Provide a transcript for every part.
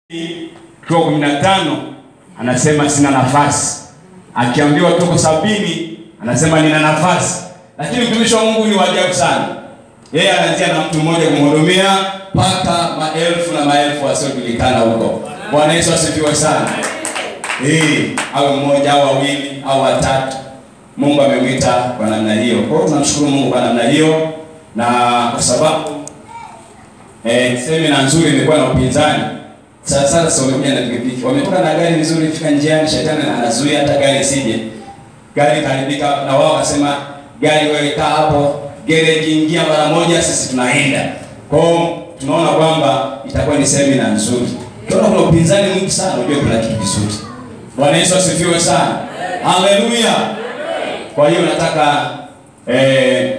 tuko kumi na tano anasema sina nafasi, akiambiwa tuko sabini anasema nina nafasi. Lakini mtumishi wa Mungu ni wa ajabu sana, yeye anaanzia na mtu mmoja kumhudumia mpaka maelfu na maelfu wasiojulikana huko. Bwana Yesu asifiwe sana. Eh, au mmoja au wawili au watatu, Mungu amemwita kwa namna hiyo. Kwa hiyo tunamshukuru Mungu kwa namna hiyo, na kwa sababu eh, semina nzuri imekuwa na upinzani sasa sasa wamekuja na pikipiki. Wametoka na gari nzuri fika njiani shetani anazuia hata gari isije. Gari karibika na wao wakasema gari wewe kaa hapo, gereji ingia mara moja sisi tunaenda. Kwa hiyo tunaona kwamba itakuwa ni semina nzuri. Tunaona kuna upinzani mwingi sana, unajua kuna kitu kizuri. Bwana Yesu asifiwe sana. Haleluya. Kwa hiyo nataka eh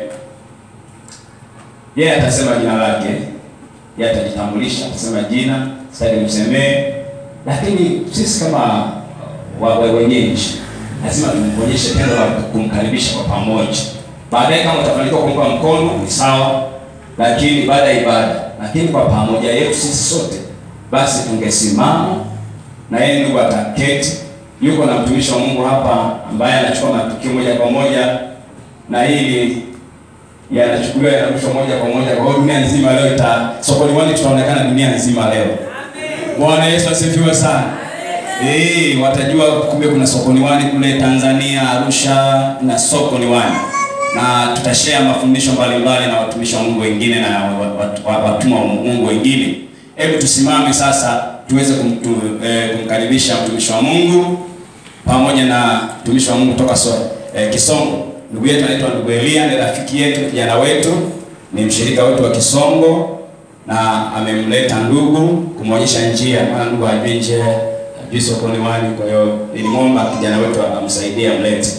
yeye atasema jina lake yeye atajitambulisha, atasema jina, sasa nimsemee, lakini sisi kama wa- wa- wenyeji lazima tumonyeshe tendo la kumkaribisha kwa pamoja. Baadaye kama utafanikiwa kumpa mkono ni sawa, lakini baada ya ibada, lakini kwa pamoja yetu sisi sote, basi tungesimama na yeye ndugu ataketi. Yuko na mtumishi wa Mungu hapa ambaye anachukua matukio moja kwa moja, na hili yanachukuliwa yanarushwa moja kwa moja kwa hiyo dunia nzima leo ita sokoni wani tutaonekana dunia nzima leo. Bwana Yesu asifiwe sana. Eh, watajua kumbe kuna sokoni wani kule Tanzania Arusha na sokoni wani. Na tutashare mafundisho mbalimbali na watumishi wa Mungu wengine na wat- wat- watumwa wa Mungu wengine. Hebu tusimame sasa tuweze kumtu, eh, kumkaribisha mtumishi wa Mungu pamoja na mtumishi wa Mungu kutoka so, eh, Kisongo. Ndugu yetu anaitwa ndugu Elia, ni rafiki yetu, kijana wetu, ni mshirika wetu wa Kisongo na amemleta ndugu kumwonyesha njia, maana ndugu hajui njia, hajui sokoni wani. Kwa hiyo nilimwomba kijana wetu amsaidie amlete.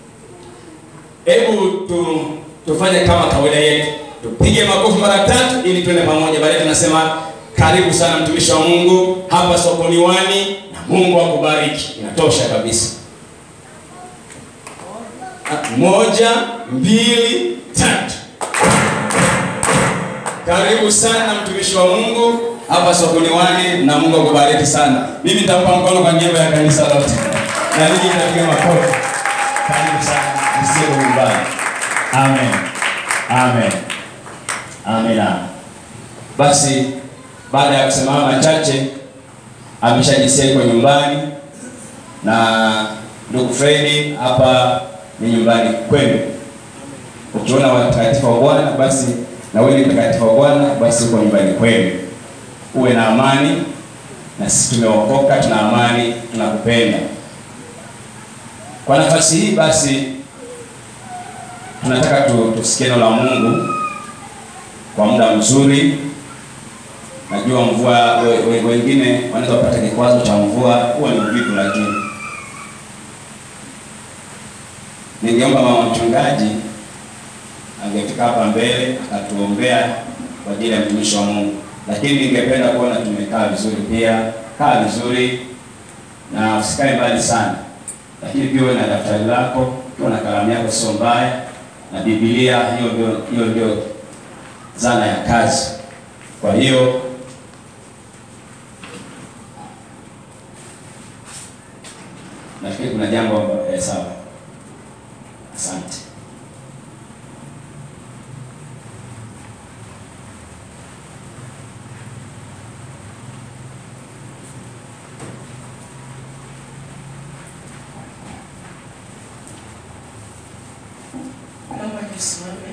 Hebu tu, tufanye kama kawaida yetu, tupige makofi mara tatu ili tuende pamoja. Baadaye tunasema karibu sana mtumishi wa Mungu hapa sokoni wani, na Mungu akubariki. Inatosha kabisa. Moja, mbili, tatu. Karibu sana mtumishi wa Mungu hapa sokoni wani, na Mungu akubariki sana. Mimi nitampa mkono kwa niaba ya kanisa lote, na ninyi mtapiga makofi. Karibu sana, msio nyumbani. Amen, amen, amina. Basi baada ya kusema machache, ameshajisikia yuko nyumbani na ndugu Fredi hapa ni nyumbani kwenu. Ukiona watakatifu wa Bwana basi na wewe ni mtakatifu wa Bwana basi uko nyumbani kwenu. Uwe na amani, na sisi tumeokoka, tuna amani, tunakupenda. Kwa nafasi hii basi tunataka tu, tusikie neno la Mungu kwa muda mzuri. Najua mvua, we- we- wengine wanaweza kupata kikwazo cha mvua, huwa ni uvivu, lakini ningeomba mama mchungaji angefika hapa mbele akatuombea kwa ajili ya mtumishi wa Mungu, lakini ningependa kuona tumekaa vizuri pia. Kaa vizuri na usikae mbali sana, lakini pia uwe na daftari lako, uwe na kalamu yako, sio mbaya, na Biblia. Hiyo ndio hiyo ndio zana ya kazi. Kwa hiyo nafikiri kuna jambo eh, sawa. Asante. Naomba nisimame.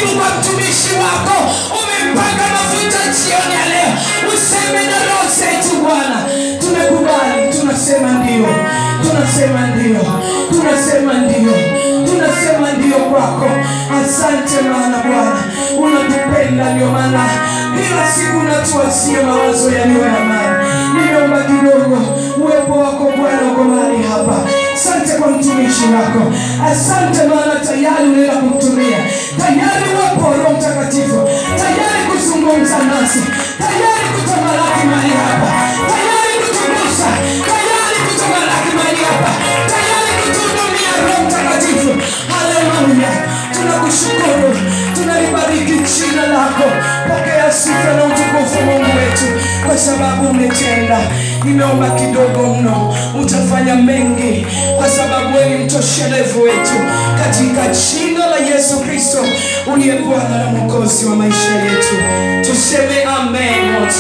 karibu kwa mtumishi wako umempaka mafuta jioni ya leo useme na roho zetu bwana tumekubali tunasema ndio tunasema ndio tunasema ndio tunasema ndio kwako asante maana bwana unatupenda ndio maana kila siku unatuasia mawazo yaliyo ya amani nimeomba kidogo uwepo wako bwana uko mahali hapa asante kwa mtumishi wako asante maana tayari unaenda kumtumia tayari uwepo wa roho mtakatifu tayari kuzungumza nasi tayari kutamalaki mahali hapa tayari kutugusa tayari kutamalaki mahali hapa tayari kutuhudumia roho mtakatifu haleluya tunakushukuru tunalibariki jina lako pokea sifa na utukufu mungu wetu kwa sababu umetenda nimeomba kidogo mno utafanya mengi kwa sababu wewe ni mtoshelevu wetu katika jina la yesu kristo uliye bwana na mwokozi wa maisha yetu tuseme amen wote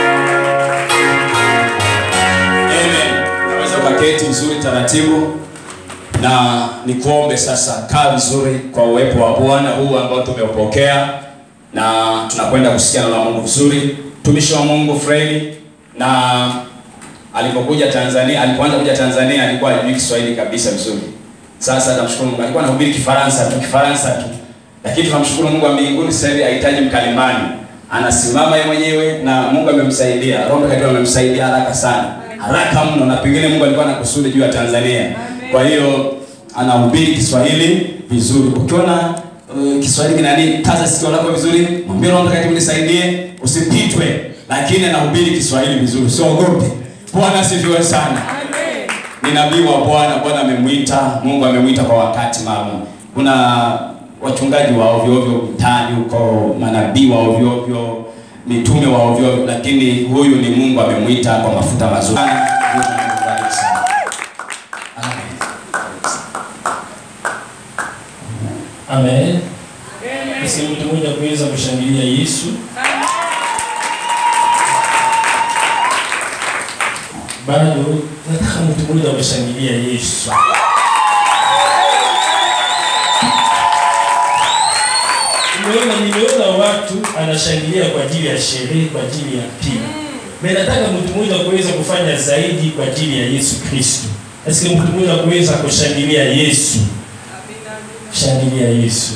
Amen. Unaweza ukaketi vizuri taratibu na nikuombe sasa, kaa vizuri kwa uwepo wa Bwana huu ambao tumeupokea, na tunakwenda kusikia neno la Mungu vizuri. Mtumishi wa Mungu Fredi na alipokuja Tanzania, alipoanza kuja Tanzania alikuwa hajui Kiswahili kabisa vizuri. Sasa namshukuru Mungu, alikuwa anahubiri Kifaransa tu, Kifaransa tu, lakini tunamshukuru Mungu wa mbinguni, sasa hivi hahitaji mkalimani, anasimama yeye mwenyewe na Mungu amemsaidia, Roho Mtakatifu amemsaidia haraka sana, haraka mno, na pengine Mungu alikuwa na kusudi juu ya Tanzania. Kwa hiyo anahubiri Kiswahili vizuri. Ukiona uh, Kiswahili kinani, kaza sikio lako vizuri, mwambie Roho Mtakatifu nisaidie, usipitwe, lakini anahubiri Kiswahili vizuri, usiogope. Bwana asifiwe sana ni nabii wa Bwana. Bwana amemwita, Mungu amemwita kwa wakati maalum. Kuna wachungaji wa ovyo ovyo mtaani huko, manabii wa ovyo ovyo, mitume wa ovyo ovyo, lakini huyu ni Mungu amemwita kwa mafuta mazuri. Mungu akubariki sana. Amen. Amen. Basi mtu mmoja kuweza kushangilia Yesu. Bado nataka mtu mmoja kushangilia Yesu. Nimeona nimeona watu anashangilia kwa ajili ya sherehe, kwa ajili ya pia. Mimi nataka mtu mmoja kuweza kufanya zaidi kwa ajili ya Yesu Kristo. Basi mtu mmoja kuweza kushangilia Yesu. Shangilia Yesu.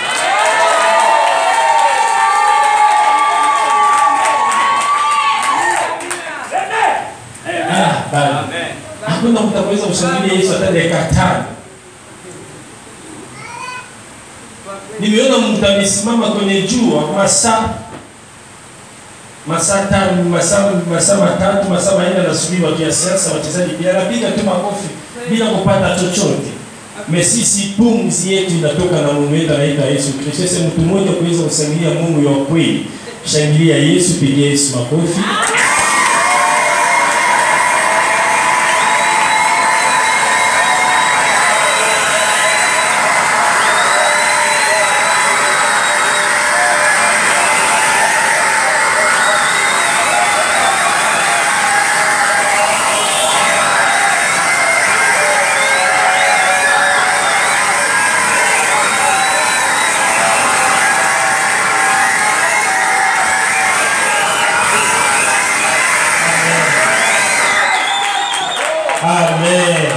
Ah, bado. Hakuna mtu ataweza kushangilia Yesu hata dakika tano. Nimeona mtu amesimama kwenye jua masaa masaa tano, masaa masaa matatu, masaa manne anasubiri watu ya siasa, wachezaji pia anapiga tu makofi bila kupata chochote. Mesisi pumzi yetu inatoka na Mungu wetu anaitwa Yesu Kristo. Sasa mtu mmoja kuweza kushangilia Mungu wa kweli. Shangilia Yesu, pigia Yesu makofi. Amen.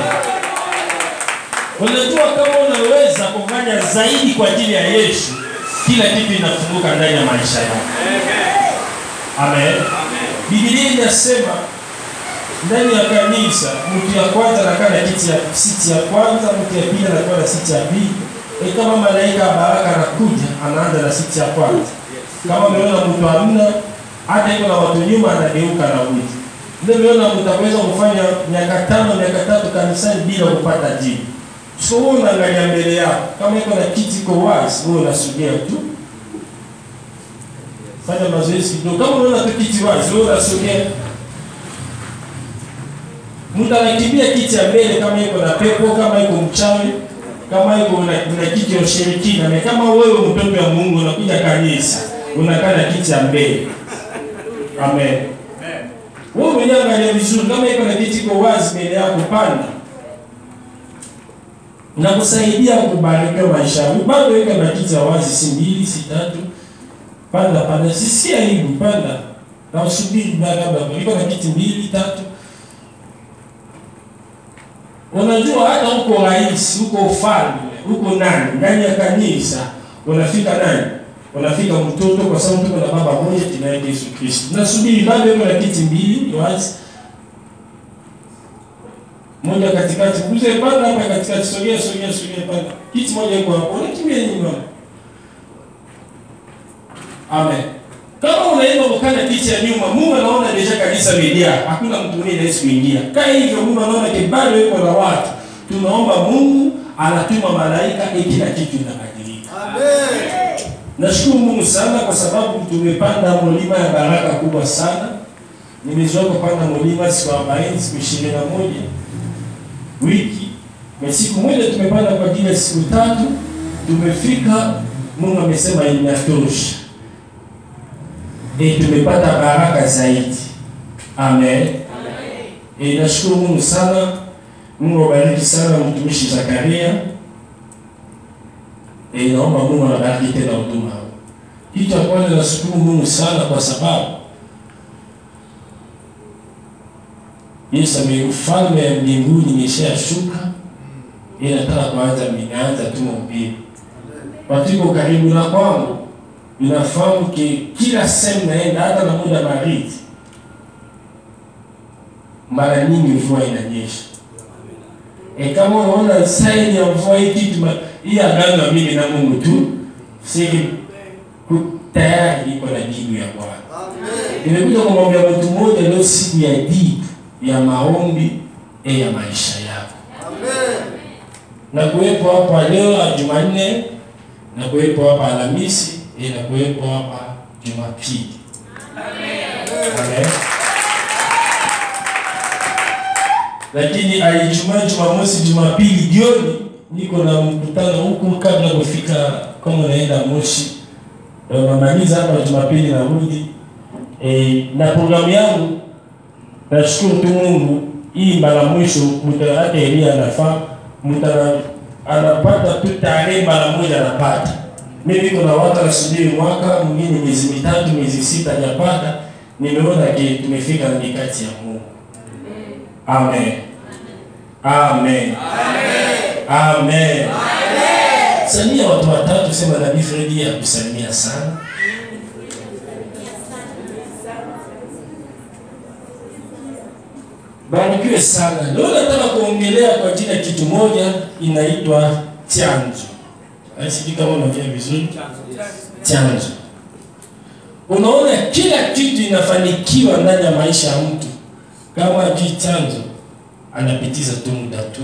Unajua kama unaweza kufanya zaidi kwa ajili ya Yesu, kila kitu inafunguka ndani ya maisha yako. Amen. Biblia inasema ndani ya kanisa mtu ya kwanza anakaa na kiti ya siti ya kwanza, mtu ya pili anakuwa na siti ya pili. E, kama malaika wa baraka anakuja anaanza na siti ya kwanza. Kama umeona mtu hamna hata iko na watu nyuma, anageuka na witi. Ndio umeona mtu ataweza kufanya miaka tano miaka tatu kanisani bila kupata jibu. So wewe unaangalia mbele yako, kama iko na kiti iko wazi, wewe unasogea tu, fanya mazoezi kidogo. Kama unaona tu kiti wazi, wewe unasogea mtu anakimbia kiti ya mbele kama iko na pepo, kama iko mchawi, kama iko na, na kiti ya ushirikina. Na kama wewe mtoto wa Mungu unakuja kanisa, unakaa na kiti ya mbele. Amen. Wewe mwenyewe angalia vizuri, kama iko na kiti iko wazi mbele yako, panda. na kusaidia kubarikiwa maisha yako. Bado weka na kiti ya wazi, si mbili si tatu, panda panda, sisikia hivi, panda na usubiri baada iko na kiti mbili tatu. Unajua hata huko rais, huko ufalme, huko nani, ndani ya kanisa unafika nani? Unafika mtoto, kwa sababu tuko na baba mmoja tunaye Yesu Kristo. Nasubiri bado iko na kiti mbili wazi moja katikati, mzee panda hapa katikati, sogea sogea sogea, panda kiti moja iko hapo, unakimbia nyuma. Amen. Kama unaenda ukana kiti ya nyuma, Mungu anaona deja kanisa limejaa, hakuna mtu mwingine anaweza kuingia. Kaa hivyo, Mungu anaona kibado yuko na watu. Tunaomba Mungu anatuma malaika ili kila kitu inabadilika. Amen. Nashukuru Mungu sana kwa sababu tumepanda mlima ya baraka kubwa sana. Nimezoea kupanda mlima siku 40, siku 21 wiki. Na siku moja tumepanda kwa ajili ya siku tatu, tumefika, Mungu amesema inatosha. E, tumepata baraka zaidi. Amen. E, nashukuru Mungu sana. Mungu abariki sana mtumishi Zakaria. E, naomba Mungu anabariki tena huduma. Kitu cha kwanza nashukuru Mungu sana kwa sababu Yesu ame ufalme ya mbinguni imeshashuka, ila nataka kuanza minaanza tu mhubiri. Watu iko karibu na kwangu, ninafahamu ki kila sehemu naenda, hata na muda baridi, mara nyingi mvua inanyesha. E, kama unaona saini ya mvua hii kitu ma- hii agano ya mimi na Mungu tu, siki ku- tayari iko na jibu ya Bwana. Amen. Nimekuja kumwambia mtu mmoja leo, siku ya jibu ya maombi e ya maisha yako, Amen. na kuwepo hapa leo Jumanne, na kuwepo hapa Alhamisi e, na kuwepo hapa Jumapili. Amen. Lakini Ijumaa, Jumamosi, Jumapili jioni niko na mkutano huku kabla kufika, kama unaenda Moshi na unamaliza hapa Jumapili narudi e, na programu yangu nashukuru tu Mungu, hii mara mwisho mta hata Elia anafaa mta anapata tu tarehe mara moja anapata. Mimi niko na watu nasubiri mwaka mwingine miezi mitatu miezi sita hajapata. Nimeona ke tumefika na mikati ya Mungu. Amen. Amen. Amen. Salimia watu watatu, sema Nabii Fredi akusalimia sana. Barikiwe sana. Leo nataka kuongelea kwa jina kitu moja inaitwa chanzo. Sijui kama unajua vizuri chanzo. Unaona kila kitu inafanikiwa ndani ya maisha ya mtu, kama juu chanzo anapitiza tu muda tu.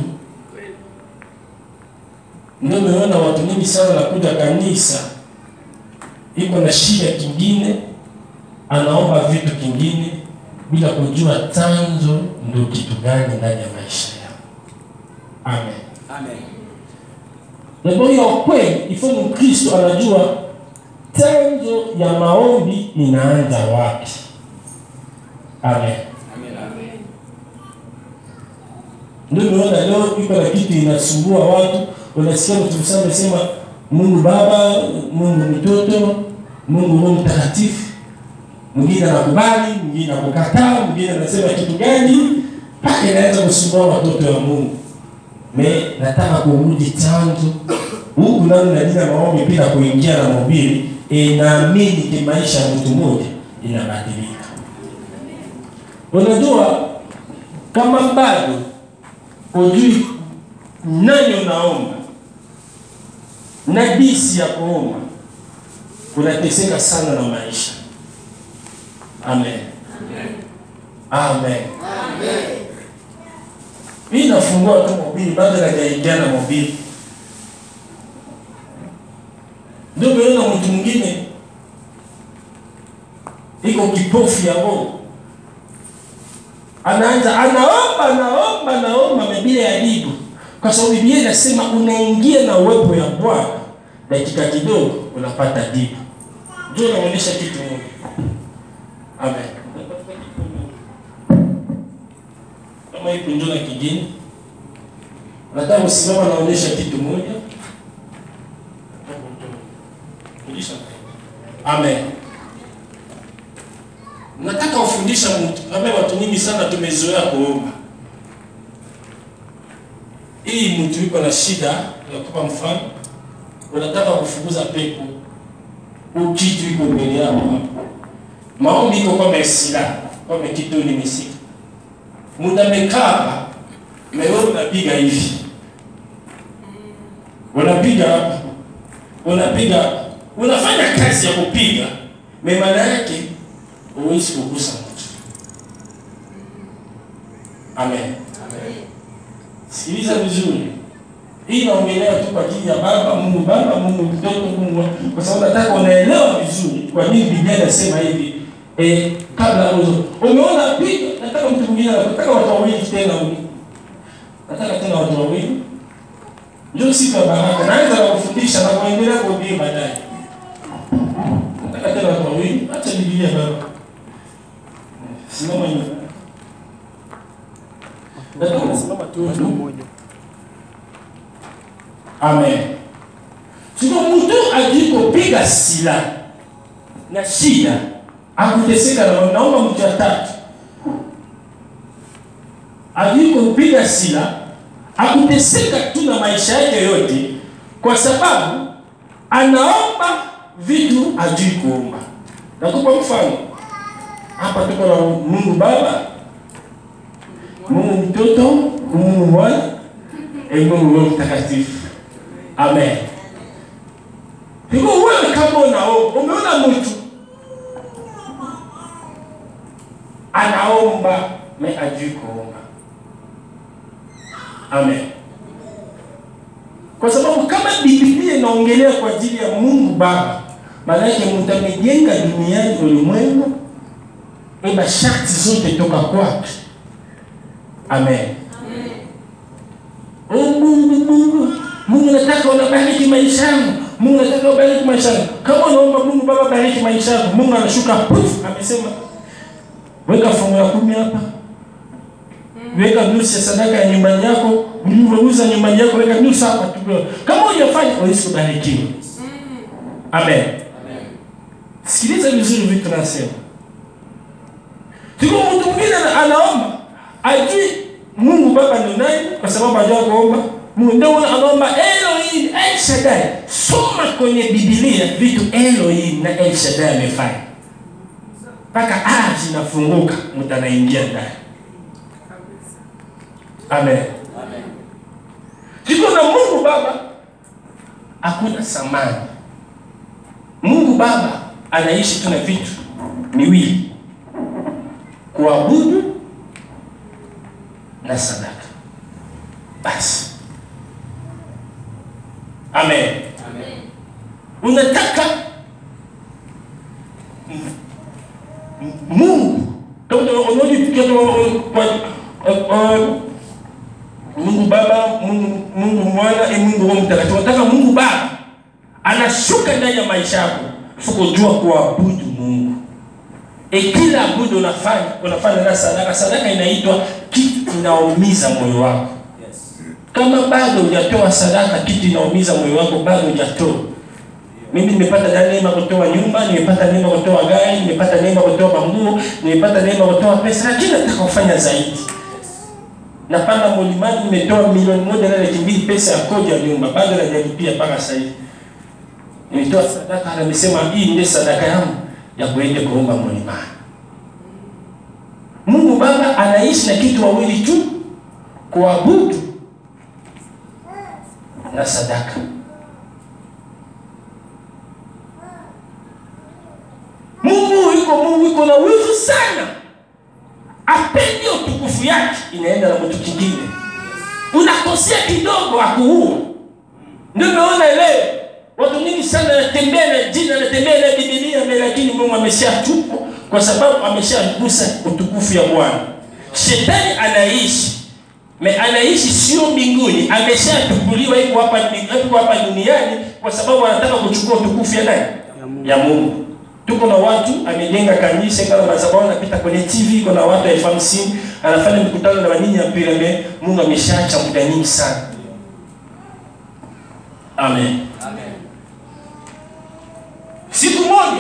Ndio umeona watu wengi sana wanakuja kanisa, iko na shida kingine, anaomba vitu kingine bila kujua chanzo ndio kitu gani ndani ya maisha yao. Amen. Amen. Na kwa hiyo kweli ifo Mkristo anajua chanzo ya maombi inaanza wapi. Amen. Amen. Ndio umeona leo iko na kitu inasumbua watu, unasikia mtu msema amesema Mungu Baba, Mungu mtoto, Mungu Roho Mtakatifu. Mwingine anakubali, mwingine anakukataa, mwingine anasema kitu gani, mpaka inaweza kusumbua watoto wa Mungu. Me nataka kurudi chanzo huku nani na jina maombi bila kuingia na mhubiri, e, naamini kimaisha ya mtu mmoja inabadilika. Unajua kama bado ujui nani unaomba na jinsi ya kuomba, unateseka sana na maisha. Amen. Amen. Mimi nafungua tu mobili bado hajaingia na mobili. Ndio umeona mtu mwingine iko kipofu ya Mungu. Anaanza anaomba anaomba anaomba bila ya jibu. Kwa sababu Biblia inasema unaingia na uwepo ya Bwana dakika kidogo unapata jibu. Ndio naonyesha kitu moja. Amen. Kama ipo njoo na kingine. nataka kusimama naonyesha kitu moja Fundisha. amen nataka ufundisha mtu kama watu nyingi sana tumezoea kuomba hii mtu yuko na shida nakupa mfano unataka kufukuza pepo ukitu iko mbele yako hapa maombi iko kama sila kama kitu nimesika muda mekaa hapa leo unapiga hivi unapiga hapa unapiga unafanya kazi ya kupiga me maana yake huwezi kugusa mtu amen sikiliza vizuri hii naongelea tu kwa ajili ya baba mungu baba mungu mtoto mungu kwa sababu nataka unaelewa vizuri kwa nini biblia inasema hivi eh, kabla uzo umeona piga nataka mtu mwingine nataka watu wawili tena huyu nataka tena watu wawili ndio siku ya baraka naanza na kufundisha na kuendelea kuhubiri baadaye nataka tena watu wawili acha biblia baba simama nyuma nataka usimama tu mmoja amen siko mtu alikopiga sila na shida akuteseka na naomba mtu ya tatu alikopiga sila akuteseka tu na maisha yake yote kwa sababu anaomba vitu ajui kuomba nakupa mfano hapa tuko na mungu baba mungu mtoto mungu mwana e mungu roho mtakatifu amen hivyo wewe kama unaomba umeona mtu anaomba me ajui kuomba amen kwa sababu kama biblia inaongelea kwa ajili ya mungu baba maana yake mtu amejenga duniani ulimwengu eba sharti zote toka kwake amen Oh, mungu mungu mungu nataka unabariki maisha yangu mungu nataka ubariki maisha yangu kama unaomba mungu baba bariki maisha yangu mungu anashuka puf amesema weka fungu la kumi hapa weka nusu ya sadaka ya nyumbani yako ulivyouza nyumbani yako weka nusu hapa tu kama hujafanya huwezi kubarikiwa amen sikiliza vizuri vitu nasema tuko mtu mwingine ana- anaomba ajui mungu baba ni nani kwa sababu ajua kuomba mungu ndio anaomba elohim el shaddai soma kwenye bibilia vitu elohim na el shaddai amefanya mpaka aya zinafunguka mtu anaingia ndani amen tuko na mungu baba hakuna samani mungu baba anaishi tu na vitu miwili kuabudu na sadaka basi amen, unataka m- m- mungu kama unaona kwa kwa- mungu baba mungu mungu mwana e mungu roho mtakatifu unataka mungu baba anashuka ndani ya maisha yako sikujua kuabudu mungu e kila abudu unafanya unafanya na sadaka sadaka inaitwa kitu inaumiza moyo wako kama bado hujatoa sadaka kitu inaumiza moyo wako bado hujatoa mimi nimepata neema kutoa nyumba nimepata neema kutoa gari nimepata neema kutoa manguo nimepata neema kutoa pesa lakini nataka kufanya zaidi napanda mlimani nimetoa milioni moja na laki mbili pesa ya kodi ya nyumba bado najalipia mpaka sasa hivi nimetoa sadaka na nimesema hii ndiye sadaka yangu ya kuenda kuomba mlimani mungu baba anaishi na kitu wawili tu kuabudu na sadaka mungu yuko mungu yuko na wivu sana apendi utukufu yake inaenda na mtu kingine unakosea kidogo akuua ndio umeona leo watu nyingi sana wanatembea na jina anatembea na bibilia mbele lakini mungu ameshatupa kwa sababu ameshagusa utukufu ya bwana shetani anaishi me anaishi sio mbinguni ameshatukuliwa iko hapa iko hapa duniani kwa sababu anataka kuchukua utukufu ya nani ya mungu tuko na watu amejenga kanisa kama madhabahu anapita kwenye tv kuna watu elfu hamsini anafanya mikutano na wanyinyi ya piramide mungu ameshaacha muda nyingi sana amen siku moja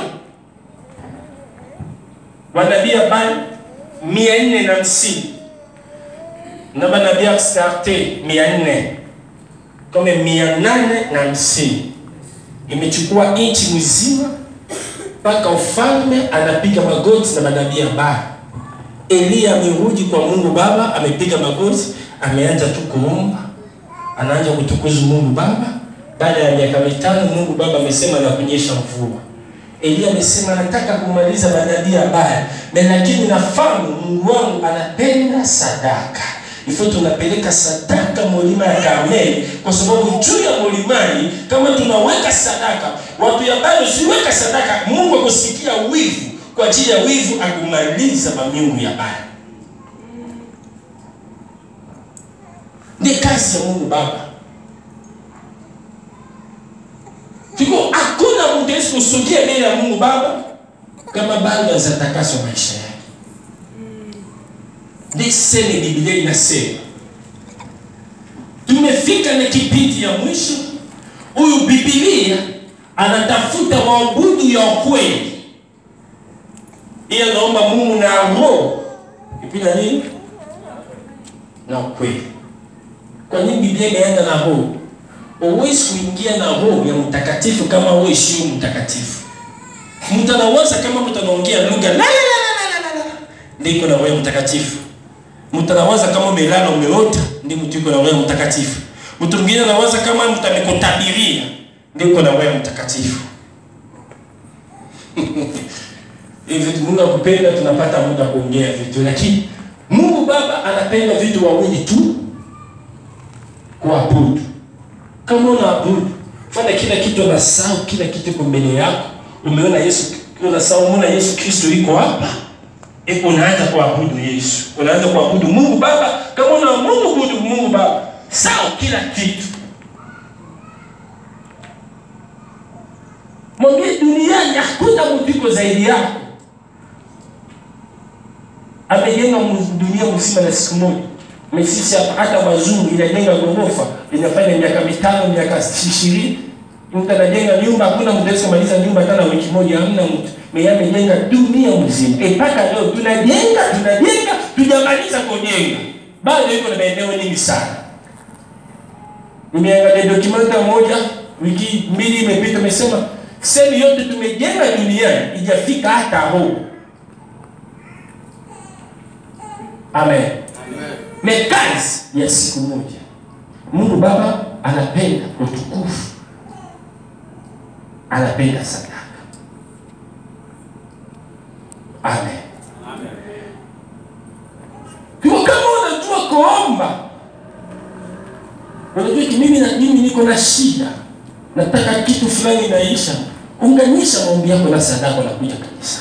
manabii habari mia nne na hamsini na manabii astarte mia nne kome mia nane na hamsini imechukua nchi mzima mpaka ufalme anapiga magoti na manabii habari eliya amerudi kwa mungu baba amepiga magoti ameanza tu kuomba anaanza kutukuza mungu baba baada ya miaka mitano mungu baba amesema na kunyesha mvua eliya amesema nataka kumaliza manabii habari na lakini nafahamu mungu wangu anapenda sadaka ifo tunapeleka sadaka mulima ya karmeli kwa sababu juu ya mulimani kama tunaweka sadaka watu ya bado siweka sadaka mungu akusikia wivu kwa ajili ya wivu akumaliza mamiungu ya bado ndi kazi ya mungu baba Fiko hakuna mtu awezi kusudia mbele ya Mungu Baba kama bado hazatakaswa maisha yake. Ndiseme Biblia inasema tumefika na kipindi ya mwisho. Huyu Biblia anatafuta waabudu ya ukweli, hiyo naomba Mungu na roho ipina nini na ukweli. Kwa nini Biblia imeenda na roho? Huwezi kuingia na roho ya mtakatifu kama wewe sio mtakatifu. Mtu anawaza kama mtu anaongea lugha la la la la la la la. Ndiko na roho ya mtakatifu. Mtu anawaza kama umelala umeota, ndio mtu yuko na roho ya mtakatifu. Mtu mwingine anawaza kama mtu amekutabiria, ndiko na roho ya mtakatifu. Hivi Mungu akupenda tunapata muda kuongea vitu, lakini Mungu Baba anapenda vitu wawili tu, kuabudu kama unaabudu fanya kila kitu unasahau kila kitu iko mbele yako umeona yesu unasahau umeona yesu kristo iko hapa e, unaanza kuabudu yesu unaanza kuabudu mungu baba kama una mungu budu mungu baba sawa kila kitu mwambie duniani hakuna mtu iko zaidi yako amejenga mu- dunia mzima na siku moja mesisi hapa hata wazungu inajenga ghorofa inafanya miaka mitano miaka ishirini mtu anajenga nyumba hakuna mtu awezi kumaliza nyumba hata na wiki moja hamna mtu meye amejenga dunia mzima E, mpaka leo tunajenga tunajenga tujamaliza kujenga bado iko na maeneo nyingi sana nimeangalia dokumenta moja wiki mbili imepita imesema sehemu yote tumejenga duniani ijafika hata huu amen ni kazi ya siku moja mungu baba anapenda utukufu anapenda sadaka amen kwa kama unajua kuomba unajua ki mimi na mimi niko na shida nataka kitu fulani naisha unganisha maombi yako na sadaka unakuja kanisa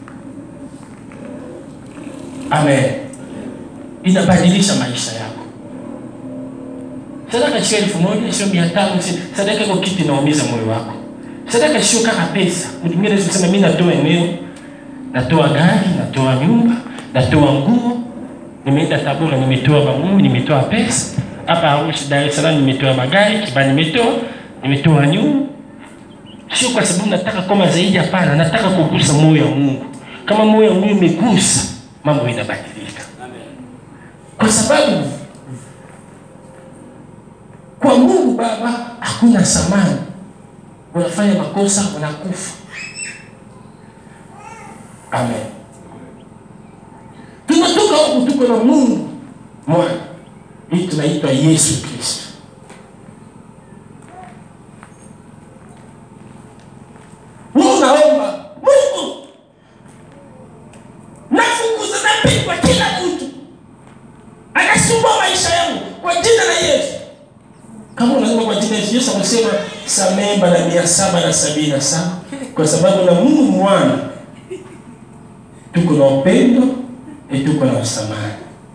amen inabadilisha maisha yako sadaka sio elfu moja sio mia tano sio sadaka iko kitu inaumiza moyo wako sadaka sio kama pesa mtu mwingine anaweza kusema mimi natoa eneo natoa gari natoa nyumba natoa nguo nimeenda tabora nimetoa manguo nimetoa pesa hapa Arusha Dar es Salaam nimetoa magari kiba nimetoa nimetoa nyumba sio kwa sababu nataka koma zaidi hapana nataka kugusa moyo wa Mungu kama moyo wa Mungu umegusa mambo inabadilika kwa sababu kwa Mungu Baba hakuna samani. Unafanya makosa unakufa. Amen. Tunatoka huku tuko na Mungu mwana, hii tunaitwa Yesu Kristo. Wewe unaomba Mungu, nafukuza napigwa kila mtu anasumbua maisha yangu kwa jina la Yesu. Kama unasema kwa jina la Yesu, Yesu amesema samehe mara mia saba na sabini na saba kwa sababu na Mungu mwana tuko na upendo na tuko na msamaha.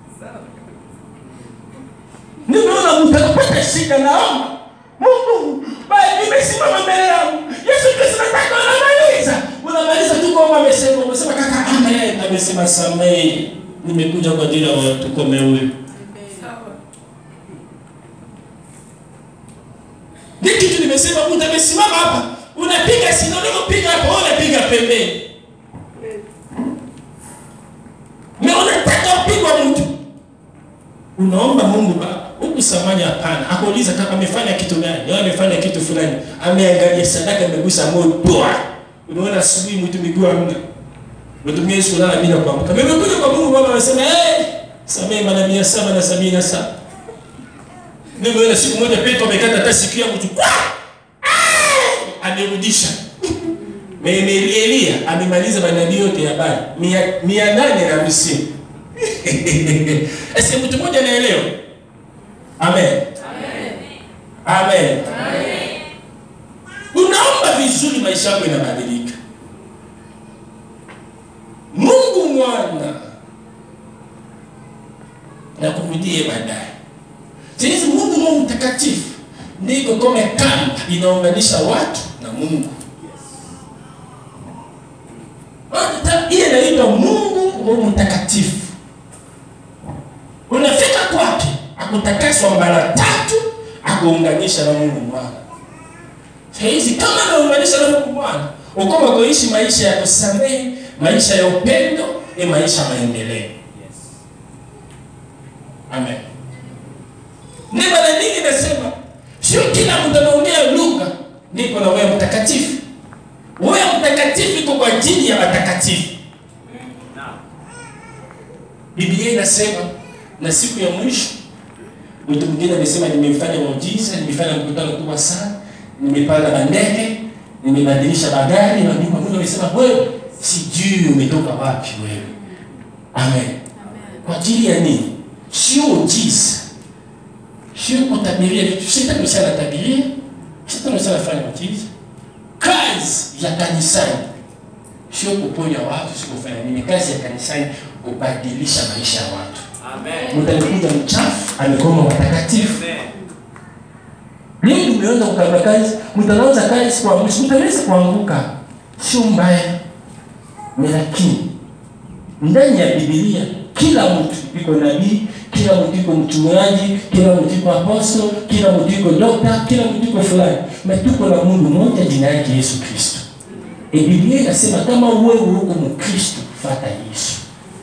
Nimeona mtu anapata shida, naomba Mungu, bali nimesimama mbele yangu, Yesu Kristo, nataka unamaliza, unamaliza tu kwamba amesema, umesema kaka, amen, amesema samehe, nimekuja kwa ajili ya watu kama huyu. Ni kitu nime umesimama hapa unapiga sino unapiga hapo wewe unapiga pembeni na unataka upigwa mtu unaomba mungu baba huku samani hapana akuuliza kama amefanya kitu gani au amefanya kitu fulani ameangalia sadaka amegusa moyo poa unaona asubuhi mtu miguu hamna mtu mwingine siku lala bila kuamka nimekuja kwa mungu baba anasema hey, samehe mara mia saba na sabini na saba nimeona siku moja petro amekata hata siku ya mtu kwa Ah! amerudisha Meme Elia amemaliza manabii yote ya Bali mia, mia nane na hamsini. Ese mtu mmoja anaelewa? Amen. Amen. Unaomba vizuri, maisha yako inabadilika. Mungu mwana na kurudie baadaye. Sisi Mungu Mungu mtakatifu ndiko kama kamba inaunganisha watu na Mungu. Hata ile inaitwa Mungu Roho Mtakatifu. Unafika kwake, akutakaswa mara tatu, akuunganisha na Mungu Mwana. Saizi kama anaunganisha na Mungu Mwana, ukoma kuishi maisha ya kusamehe, maisha ya upendo, ni maisha ya maendeleo. Amen. Ni mara nyingi nasema, sio kila mtu anaongea lugha ndipo na wewe mtakatifu. Wewe mtakatifu iko kwa ajili ya watakatifu. Biblia inasema na siku ya mwisho mtu mwingine amesema nimefanya muujiza, nimefanya mkutano kubwa sana, nimepanda bandege, nimebadilisha magari, na ndipo Mungu amesema wewe, sijui umetoka wapi wewe. Amen. Kwa ajili ya nini? Sio ujiza, sio kutabiria vitu. Shetani msana tabiria, shetani msana fanya muujiza. Kazi ya kanisani sio kuponya watu, sio kufanya nini. Kazi ya kanisani kubadilisha maisha ya watu. Mtu alikuja mchafu, amekoma watakatifu. Leo tumeanza kukaba kazi, mtu anaanza kazi kwa mwisho, mtu anaweza kuanguka, sio mbaya, ni lakini ndani ya Biblia kila mtu iko nabii, kila mtu iko mchungaji, kila mtu iko apostol, kila mtu iko dokta, kila mtu iko fulani, na tuko na Mungu mmoja, jina yake Yesu Kristo. E, Biblia inasema kama wewe uko Mkristo, fuata Yesu.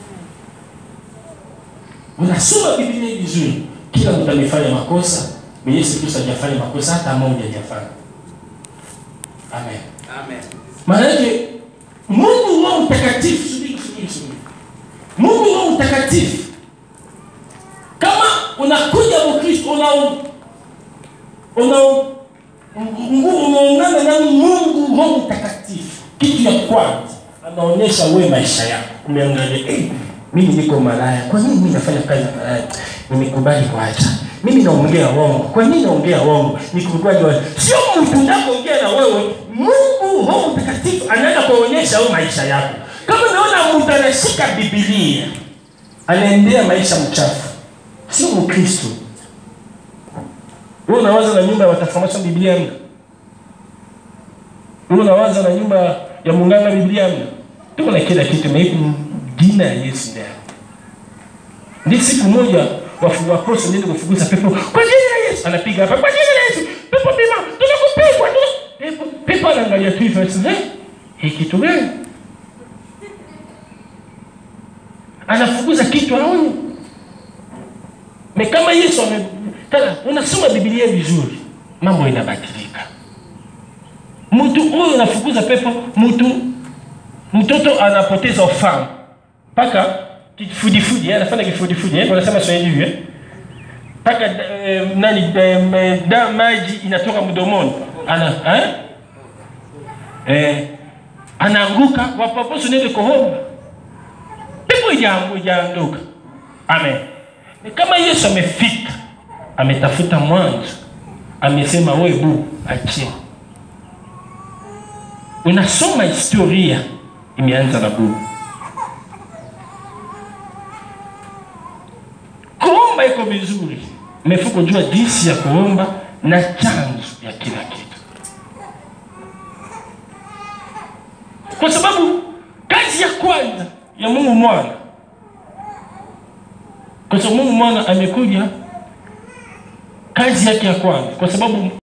Unasoma Biblia vizuri, kila mtu amefanya makosa, na Yesu Kristo hajafanya makosa hata moja hajafanya. Amen. Maana yake Mungu Roho Mtakatifu, subiri subiri subiri. Mungu Roho Mtakatifu kama unakuja Mkristo una una Mungu unaungana na Mungu Roho Mtakatifu, kitu ya kwanza anaonyesha wewe maisha yako, umeangalia eh, mimi niko malaya, kwa nini mimi nafanya kazi ya malaya? Nimekubali kuacha. Mimi naongea uongo, kwa nini naongea uongo? Nikubali wa sio mtu anaongea na wewe, Mungu Roho Mtakatifu anaenda kuonyesha wewe maisha yako. Kama unaona mtu anashika Biblia anaendea maisha mchafu, sio Mkristo. Wewe unawaza na nyumba ya watafamasha Biblia mna? Wewe unawaza na nyumba ya munganga Biblia mna? Tuko na kila kitu maiku jina ya Yesu ndani. Ndi siku moja wafu wakoso ndio kufukuza pepo kwa jina la Yesu anapiga hapa kwa jina la Yesu pepo pima tunakupigwa tuna pepo pepo anaangalia tu hivyo sasa eh hii kitu gani anafukuza kitu aone na kama Yesu ame tena unasoma Biblia vizuri mambo inabadilika mtu huyu anafukuza pepo mtu mtoto anapoteza ufahamu mpaka kifudifudi eh, anafanya kifudifudi eh, wanasema Swahili hivi eh, mpaka eh, nani eh, da maji inatoka mdomoni ana eh? Eh, anaanguka wapaposo nende kohoma pepo ijaangu ijaanduka amen ni kama Yesu amefika ametafuta mwanzo amesema we bu achia unasoma historia imeanza na bubu kuomba iko vizuri mefuko jua jinsi ya kuomba na chanzo ya kila kitu kwa sababu kazi ya kwanza ya mungu mwana kwa sababu mungu mwana amekuja kazi yake ya kwanza kwa sababu